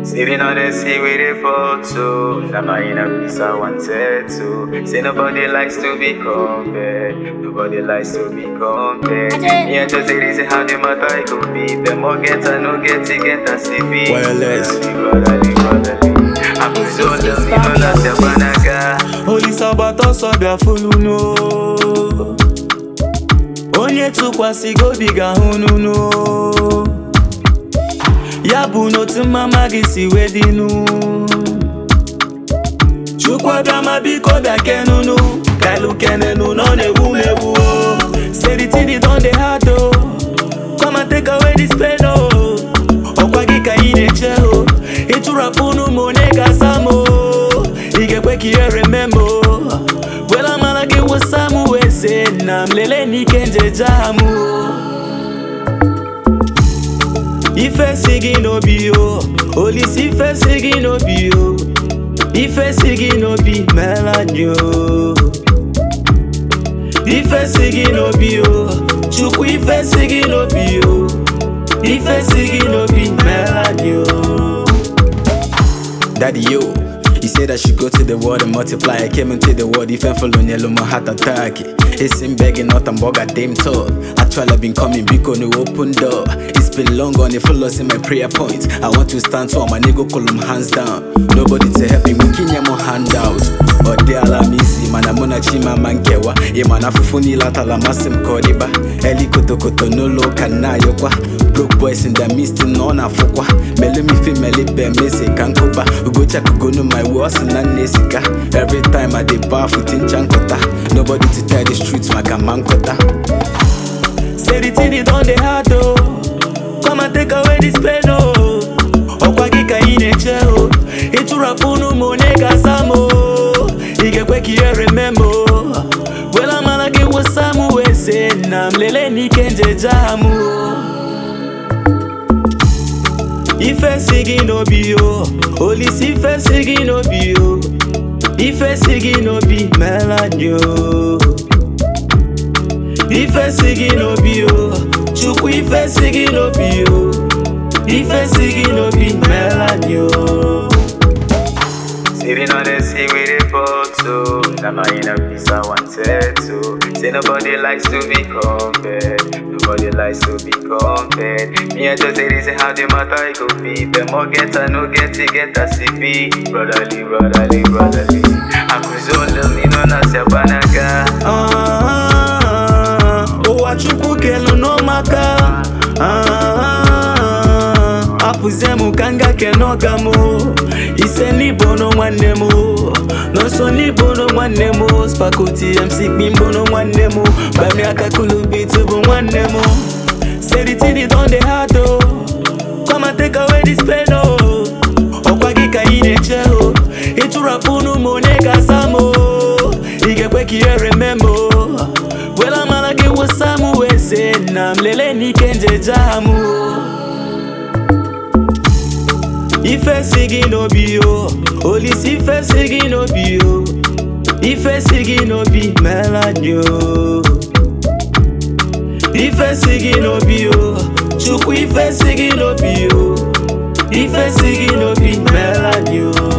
Sleeping on the sea with a photo. Now my inner peace I wanted to. Say nobody likes to be compared. Nobody likes to be compared. Yeah, just say this is how the matter it could be. The more get I no get it, get a CV. Wireless. Brotherly, brotherly. I'm so lonely, no last your banaga. Olise agbata ọsọ bịa fụlụnụ onye tụkwasị gị obi ga-ahụ n'unu ya bụ n'otu mmama gị si wee dịnụ chukwu abịa ma biko bịa kenunu kailu kenenu nọ na-egwu m egwu seritini don dey hard o come and take away this pain o ọkwa gị ka ị na-eche o ịtụrapụnụ m onye ga-asa m o ị ga-ekwe ka ihe remember o wela mara gị wụsa m wee sị na m lelee n'ike njeje ha m o ife si gị n'obi o olisi ife si gị n'obi o ife si gị n'obi meela anyị o ife si gị n'obi o chukwu ife si gị n'obi o ife si gị n'obi meela anyị o Daddy yo, he said I should go to the world and multiply. I came into the world, if I'm following yellow, my heart attack. It's in begging, not a bugger, damn talk. Actually, I've been coming big on the open door. It's been long on the full in my prayer point. I want to stand tall, my nigga, call them hands down. Nobody to help me, making your handout. Or they allow me see, man, I'm gonna chima mankewa. Yeah, man, I'm funny latala masim kodiba. Eli koto koto no lo kana yokwa. Broke boys in the midst, no na fokwa. Mele mi fi mele be me se kankoba. Ugo check go no my words na nesika. Every time I dey bath with in chankota. Nobody to tell the streets, my kota. Say the thing it on the hard oh. Come and take away this pain oh. Ọkwa gị ka ị na-eche o ịtụrapụnụ m onye ga-asa m o ị ga-ekwe ka ihe remember o wela mara gị wụsa m wee sị na m lelee n'ike njeje ha m o ife si gị n'obi o olisi ife si gị n'obi o ife si gị n'obi meela anyị o ife si gị n'obi o chukwu ife si gị n'obi o ife si gị n'obi meela anyị o Sleeping on the sea with a photo. Now my inner peace I wanted to. Say nobody likes to be compared. Nobody likes to be compared. Me I just say this is how the matter it could be. The more get I no get it, get a CP. Brotherly, brotherly, brotherly. I'm so lonely, no nas your banaga. Ah, ụwa chukwu kelu n'ọmaka Ah, apụzie m ka m ga kene ọga m ise n'ibono nwanne m n'ọsọ n'ibono nwanne m spakoti mc kpimbono nwanne m gbami aka kulubit bụ nwanne m seritini don dey hard o come and take away this pain o ọkwa gị ka ị na-eche o ịtụrapụnụ m onye ga-asa m o ị ga-ekwe ka ihe remember o wela mara gị wụsa m wee sị na m lelee n'ike njeje ha m o ife si gị n'obi o olisi ife si gị n'obi o ife si gị n'obi meela anyị o ife si gị n'obi o chukwu ife si gị n'obi o ife si gị n'obi meela anyị o